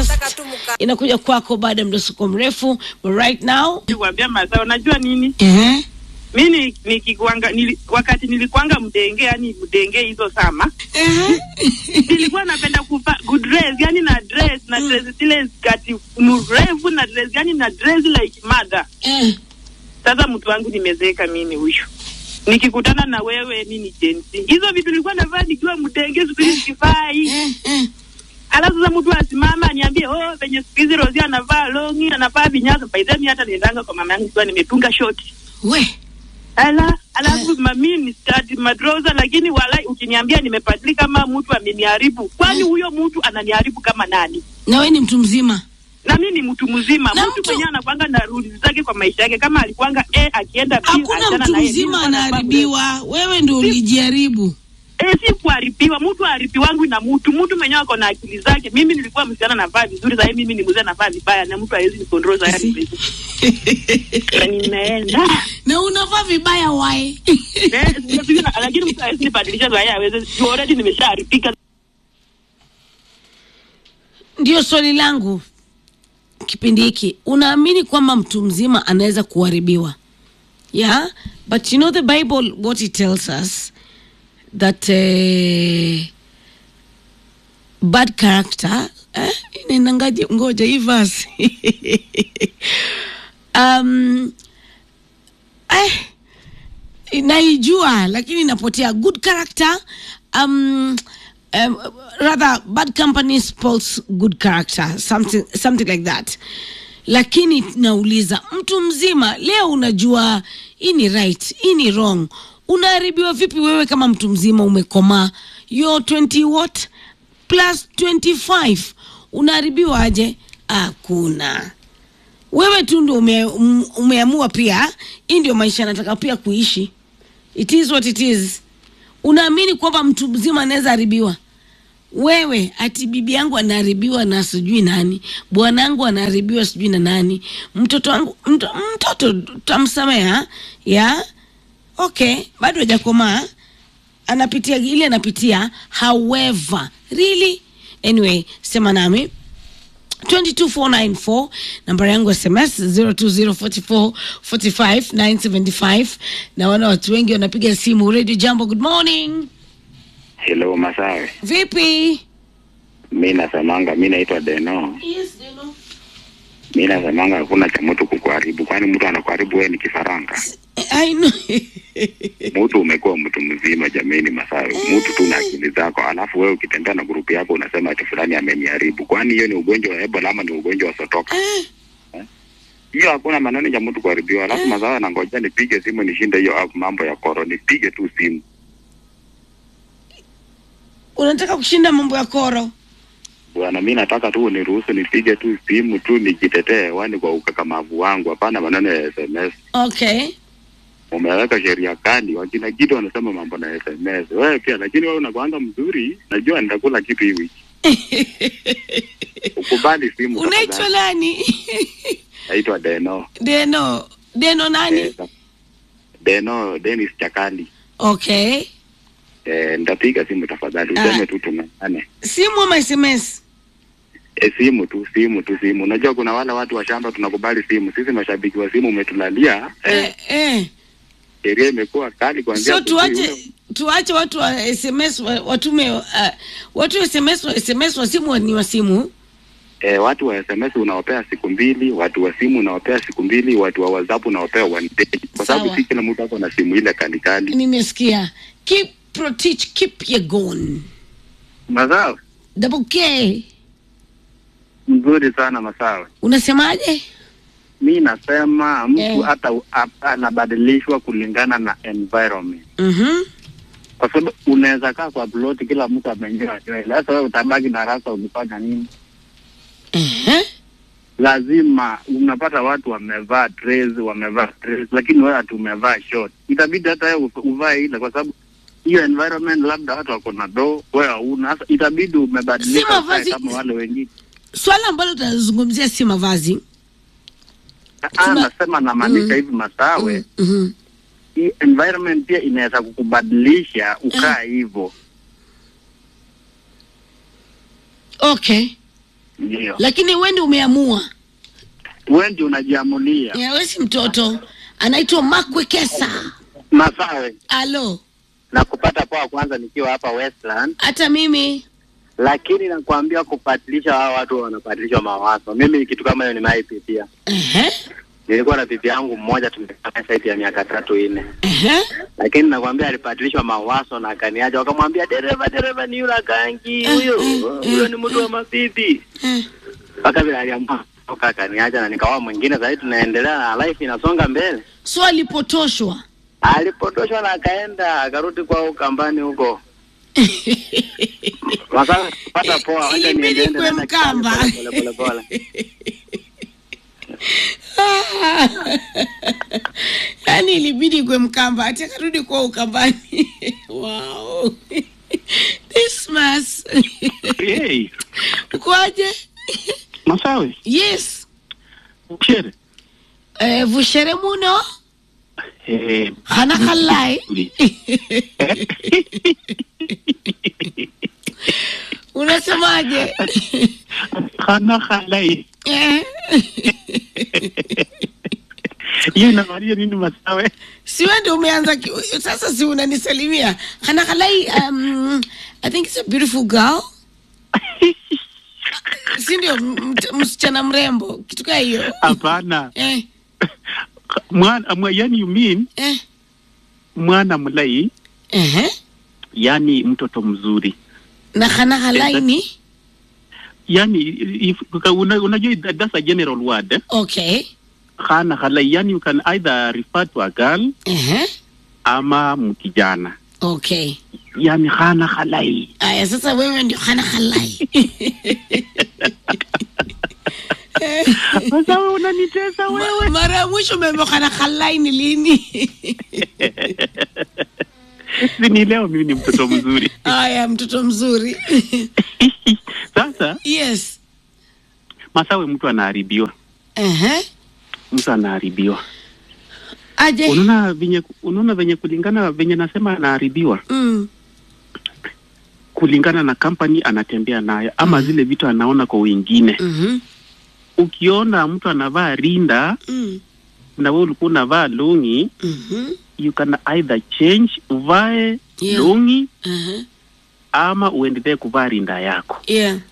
breakfast inakuja kwako baada ya mdasuko mrefu but right now kuambia mazao unajua nini uh-huh. mi ni- nikikuanga nili, wakati nilikuanga mdenge yani mdenge hizo sama nilikuwa napenda kuvaa good dress yani na dress na dress zile skati mrefu na dress yani na dress like mother Eh. sasa mtu wangu nimezeeka mimi huyu nikikutana na wewe mi ni jensi hizo vitu nilikuwa navaa nikiwa mdenge siku hizi sivai Eh, eh. alafu sasa mtu asimama aniambie oh venye siku hizi rosi anavaa longi anavaa vinyasa baidhemi hata niendanga kwa mama yangu ikiwa nimetunga shoti we ala alafu mami ni stati madroza lakini walai ukiniambia nimebadilika kama mtu ameniharibu kwani huyo mtu ananiharibu kama nani na we ni mtu mzima na mi ni mtu mzima Na mtu mtu- mwenyewe anakwanga na rules zake kwa maisha yake kama alikuanga e akienda B, hakuna achana mtu na yeye. mzima Mimi nilikuwa anaharibiwa wewe ndo ulijiharibu E, si kuharibiwa. Mtu haribi wangu na mtu mtu mwenyewe ako na akili zake. Mimi nilikuwa msichana navaa vizuri, sahii mimi ni mzee navaa vibaya, na mtu hawezi nikontrol Si. sahii. Na nimeenda na unavaa vibaya wae Eh, sijapigwa na- lakini mtu hawezi nibadilisha sahii, hawezi juu already nimeshaharibika. ndio swali langu kipindi hiki unaamini kwamba mtu mzima anaweza kuharibiwa yeah but you know the bible what it tells us that uh, bad character eh, inaendangaje ngoja hii verse um, eh, naijua lakini inapotea good character um, um, rather bad company spoils good character something, something like that lakini nauliza mtu mzima leo unajua hii ni right hii ni wrong unaharibiwa vipi wewe kama mtu mzima umekomaa yo 20 what plus 25 unaharibiwa aje hakuna wewe tu ndio ume, um, umeamua pia hii ndio maisha nataka pia kuishi it is what it is unaamini kwamba mtu mzima anaweza haribiwa wewe ati bibi yangu anaharibiwa na sijui nani bwanangu anaharibiwa sijui na nani mtoto wangu mto, mtoto tamsamea ya okay bado hajakomaa anapitia ile anapitia however really anyway sema nami 22494 nambari yangu ya sms 0204445975 naona watu wengi wanapiga simu radio jambo good morning Hello Masawe, vipi mi nasemanga, mi naitwa Deno. yes, Deno. Mi nasemanga hakuna cha mtu kukuharibu, kwani mtu anakuharibu wewe ni kifaranga. I know. Mtu umekuwa mtu mzima jameni, Masawe, mtu tu na akili zako, alafu wewe ukitembea na grupu yako unasema ati fulani ameniharibu. Kwani hiyo ni ugonjwa wa Ebola ama ni ugonjwa wa sotoka? Eh, Hiyo hakuna maneno ya mtu kuharibiwa. Alafu Masawe anangoja nipige simu nishinde hiyo app mambo ya koro, nipige tu simu. unataka kushinda mambo ya koro Bwana, mi nataka tu uniruhusu nipige tu simu tu nijitetee hewani kwa ukakamavu wangu, hapana maneno ya SMS. okay umeweka sheria kali, wakina kitu wanasema mambo na SMS. Wewe pia lakini wewe unakuanga mzuri, najua nitakula kitu hii wiki. Ukubali simu. unaitwa tafadhali. nani Naitwa Deno. deno deno nani Eh, Deno Dennis Chakali. okay Eh, nitapiga simu tafadhali, Ah. useme tu tumeane. simu ama sms E, simu tu simu tu simu. Unajua kuna wale watu wa shamba tunakubali simu. Sisi mashabiki wa simu umetulalia. Eh, eh, eh. sheria imekuwa kali kuanzia so asubuhi. tuache tuache watu wa sms wa- watume uh, watu wa sms wa sms wa simu ni wa simu E, watu wa SMS unawapea siku mbili, watu wa simu unawapea siku mbili, watu wa WhatsApp unawapea one day, kwa sababu Sawa. si kila mtu ako na simu ile kali kali. nimesikia keep protich keep your gun Masawe double k mzuri sana Masawe. unasemaje Mi nasema mtu Eh. hata u- a- anabadilishwa kulingana na environment, mhm kwa sababu unaweza kaa kwa ploti, kila mtu amenyoa nywele. Sasa wewe utabaki na rasa, ukifanya nini? Ehe. Lazima unapata watu wamevaa dress, wamevaa dress, lakini wewe ati umevaa short, itabidi hata wewe uv- uvae ile, kwa sababu hiyo environment, labda watu wako na do, wewe hauna. Sasa itabidi Si umebadilika ukae mavazi- kama wale wengine. swala ambalo tunazungumzia si mavazi Ah, Tuna- nasema namaanisha Mm. hivi Masawe, Mhm. hii environment pia inaweza kukubadilisha ukaa hivyo. okay ndio lakini wewe ndio umeamua wewe ndio unajiamulia Ya, wewe si mtoto anaitwa makwekesa Masawe alo na kupata poa kwanza nikiwa hapa Westland, hata mimi lakini nakwambia kupatilisha hawa watu wanapatilishwa mawazo. Mimi kitu kama hiyo nimaipitia. Ehe, Nilikuwa na bibi yangu mmoja tumekaa zaidi ya miaka tatu nne, ehe. lakini nakwambia alipatilishwa mawazo na akaniacha, wakamwambia dereva, dereva ni yule kangi huyo, huyo ni mtu wa mabibi. Eh, Mpaka vile aliamua toka akaniacha na nikaoa mwingine, sasa tunaendelea na life inasonga mbele. so alipotoshwa Alipotoshwa na akaenda akarudi kwao kambani huko. Sasa pata poa, wacha Ilibidi niende kwe na Mkamba. pole pole pole. yaani ilibidi kwe mkamba ati akarudi kwa ukambani wow. Dismas Hey, ukoaje Masawe, yes chere. eh, vushere muno Eh, hana halai unasemaje hana halai. eh? Hiyo inamaanisha nini Masawe? si wewe ndio umeanza ki- sasa si unanisalimia hana halai um, i think it's a beautiful girl si ndio m- mt- msichana mrembo kitu kaa hiyo Hapana. eh, Mwana, mwa, yani you mean eh, mwana mlai, eh, yani mtoto mzuri. na hana halai ni Yani if, una, unajua that- that's a general word. Eh? okay Hana halai, yani you can either refer to a girl eh, ama mkijana. okay Yani hana halai. aya sasa wewe ndio hana halai Masawe unanitesa wewe. mara ya mwisho umeambiwa hana halai ni lini Si ni leo mimi ni mtoto mzuri. aya mtoto mzuri Sasa yes Masawe, mtu anaharibiwa, Ehe. mtu anaharibiwa. aje Unaona venye unaona venye kulingana venye nasema anaharibiwa mm. kulingana na kampani anatembea nayo ama zile vitu anaona kwa wengine. mhm, Ukiona mtu anavaa rinda mm, na wewe ulikuwa unavaa longi, mhm, you can either change uvae Yeah. longi aha, ama uendelee kuvaa rinda yako. yeah